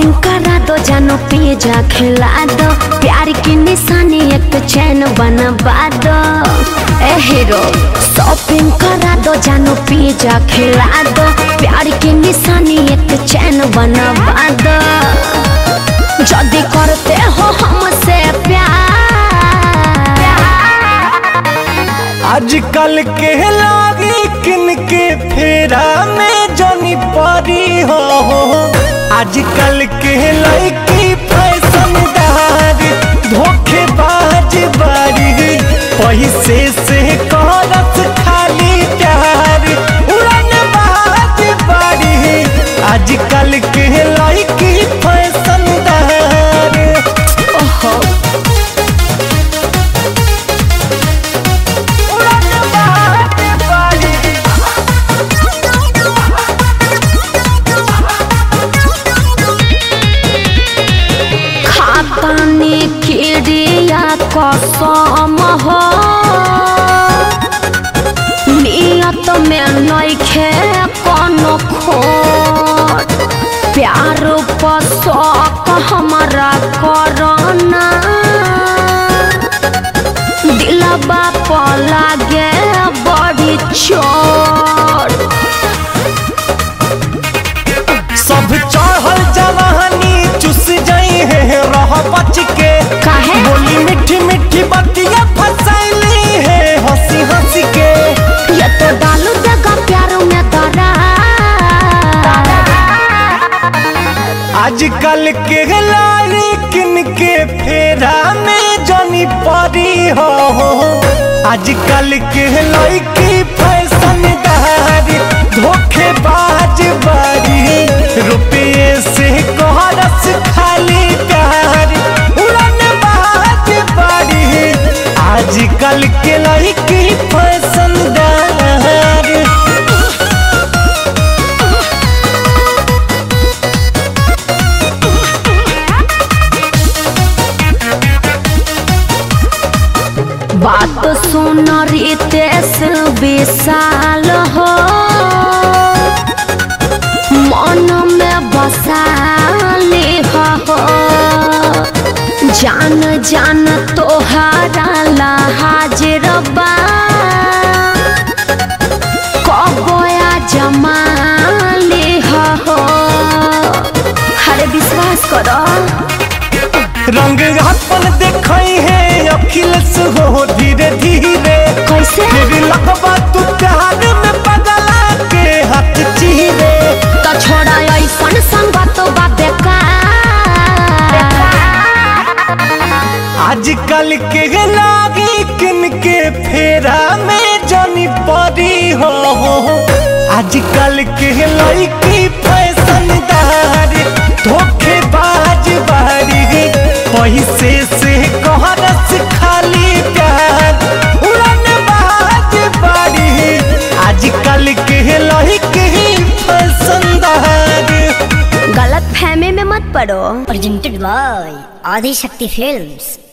Shopping करा दो जानो पिज्जा खिला दो प्यार की निशानी एक चैन बनवा दो ए हीरो शॉपिंग करा दो जानो पिज्जा खिला दो प्यार की निशानी एक चैन बनवा दो जल्दी करते हो हमसे प्यार आजकल के लागी किन के फेरा में जनी परी हो आजकल के लड़की फैशनदार धोखेबाज बारी पैसे से करत खाली प्यार उड़न बाज बारी आजकल के लड़की फैशनदार ओहो उड़न बाज बारी खातानी खिड़िया कसम हो नियत में नइखे कोनो खोट प्यार पर शौक हमारा करना दिलबा पर लागे बड़ी चोट सब चढ़ल जवानी चुस जाई है रह बच के काहे? बोली मीठी मीठी बतिया फसैली है हंसी हंसी के ये तो डालू देगा प्यार में दरा आजकल के लारी किन के फेरा में जनी परी हो आजकल के लड़की फैशनदार धोखेबाज बारी रुपये से कोहरस खाली प्यार उड़न बाज बारी आजकल के लड़की फैशनदार बात सुन रितेश विशाल हो मन में बसाली हो जान जान तोहरा ला हाजिर बा कबोया जमाली हो हरे विश्वास करो रंग अपन देखई है अखिलेश हो धीरे धीरे कैसे फिर लगवा तू प्यार में बदला के हाथ चीरे तो छोड़ा ऐसन संगत बा बेकार आजकल के लागी किन के फेरा में जनी परी हो आजकल के लड़की फैशनदार धोखेबाज बारी पैसे से कोहरस खाली प्यार उड़न बाज बारी आजकल के लड़की फैशनदार गलत फहमी में मत पड़ो presented by Adi Shakti Films.